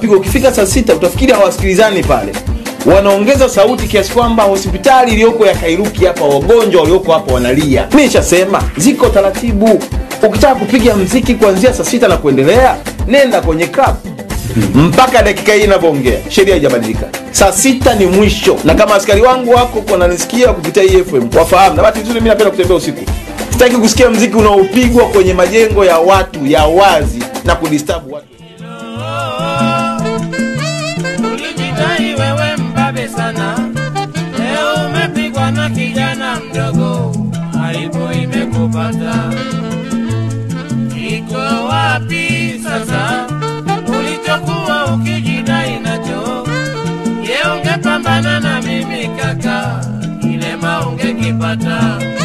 Pigo ukifika saa sita utafikiri hawasikilizani pale, wanaongeza sauti kiasi kwamba hospitali iliyoko ya Kairuki hapa wagonjwa walioko hapa wanalia. Mi nishasema ziko taratibu. Ukitaka kupiga mziki kuanzia saa sita na kuendelea, nenda kwenye club mpaka dakika hii inavyoongea, sheria haijabadilika. Saa sita ni mwisho, na kama askari wangu wako wananisikia kupitia hii FM wafahamu. Na bahati nzuri mimi napenda kutembea usiku, sitaki kusikia mziki unaopigwa kwenye majengo ya watu ya wazi na kudisturb watu. Ulijidai wewe mbabe sana, leo umepigwa na kijana mdogo, aibu imekupata. Iko wapi sasa ulichokuwa ukijidai nacho? Je, ungepambana na mimi kaka, kilema ungekipata.